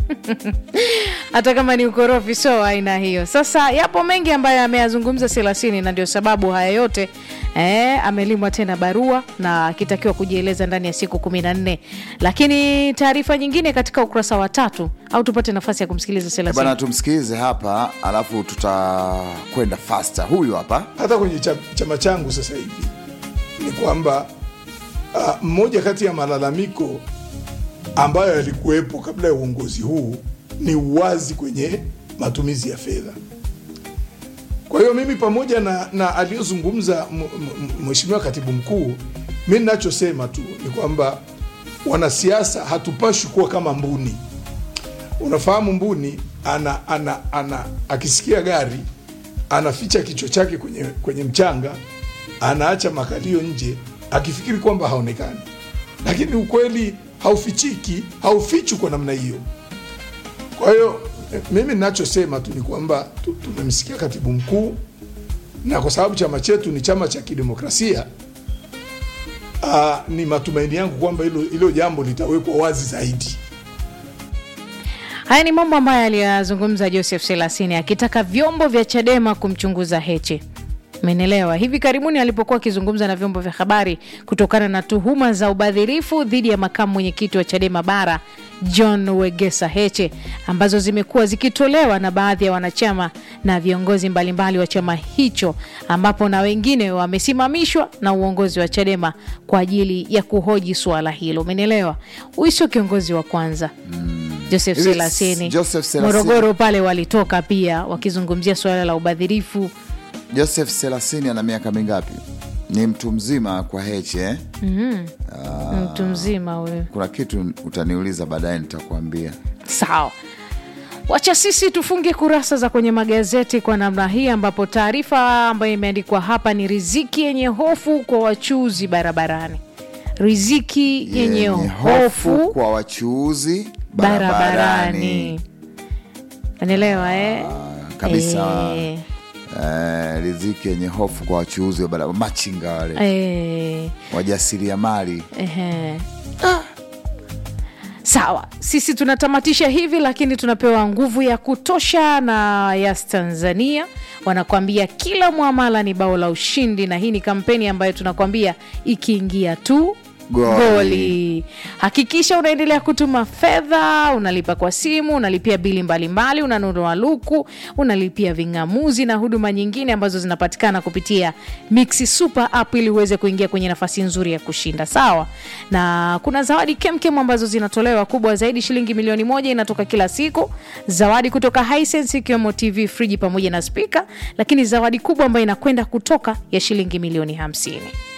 hata kama ni ukorofi so aina hiyo sasa yapo mengi ambayo ameyazungumza selasini na ndio sababu haya yote eh, amelimwa tena barua na akitakiwa kujieleza ndani ya siku kumi na nne lakini taarifa nyingine katika ukurasa wa tatu au tupate nafasi ya kumsikiliza selasini bana tumsikilize hapa alafu tutakwenda fasta huyu hapa hata kwenye cha- chama changu sasa hivi ni kwamba uh, mmoja kati ya malalamiko ambayo yalikuwepo kabla ya uongozi huu ni uwazi kwenye matumizi ya fedha. Kwa hiyo mimi pamoja na, na aliyozungumza m- m- mheshimiwa katibu mkuu, mi ninachosema tu ni kwamba wanasiasa hatupashi kuwa kama mbuni. Unafahamu mbuni ana, ana, ana akisikia gari anaficha kichwa chake kwenye, kwenye mchanga, anaacha makalio nje akifikiri kwamba haonekani, lakini ukweli haufichiki, haufichwi kwa namna hiyo. Kwa hiyo eh, mimi ninachosema tu ni kwamba tu- tumemsikia katibu mkuu, na kwa sababu chama chetu ni chama cha kidemokrasia aa, ni matumaini yangu kwamba hilo hilo jambo litawekwa wazi zaidi. haya ni mambo ambayo aliyazungumza joseph selasini akitaka vyombo vya chadema kumchunguza heche menelewa hivi karibuni alipokuwa akizungumza na vyombo vya habari kutokana na tuhuma za ubadhirifu dhidi ya makamu mwenyekiti wa chadema bara john wegesa heche ambazo zimekuwa zikitolewa na baadhi ya wanachama na viongozi mbalimbali wa chama hicho ambapo na wengine wamesimamishwa na uongozi wa chadema kwa ajili ya kuhoji suala hilo umenielewa huyu sio kiongozi wa kwanza joseph Hivi selasini Joseph Selasini- morogoro pale walitoka pia wakizungumzia suala la ubadhirifu joseph selasini ana miaka mingapi ni mtu mzima kwa heche eh? mtu mzima huyu kuna kitu utaniuliza baadaye nitakuambia sawa wacha sisi tufunge kurasa za kwenye magazeti kwa namna hii ambapo taarifa ambayo imeandikwa hapa ni riziki yenye hofu kwa wachuuzi barabarani riziki yenye, hofu kwa wachuuzi barabarani barabarani unaelewa eh? kabisa Eh, eh, riziki yenye hofu kwa wachuuzi wa barabara machinga wale eh. wajasiriamali Ehe. sawa sisi tunatamatisha hivi lakini tunapewa nguvu ya kutosha na yas tanzania wanakwambia kila mwamala ni bao la ushindi na hii ni kampeni ambayo tunakwambia ikiingia tu Goli. goli hakikisha unaendelea kutuma fedha unalipa kwa simu unalipia bili mbalimbali unanunua luku unalipia ving'amuzi na huduma nyingine ambazo zinapatikana kupitia mixi super app ili uweze kuingia kwenye nafasi nzuri ya kushinda sawa na kuna zawadi kemkem ambazo zinatolewa kubwa zaidi shilingi milioni moja inatoka kila siku zawadi kutoka Hisense ikiwemo tv friji pamoja na spika lakini zawadi kubwa ambayo inakwenda kutoka ya shilingi milioni hamsini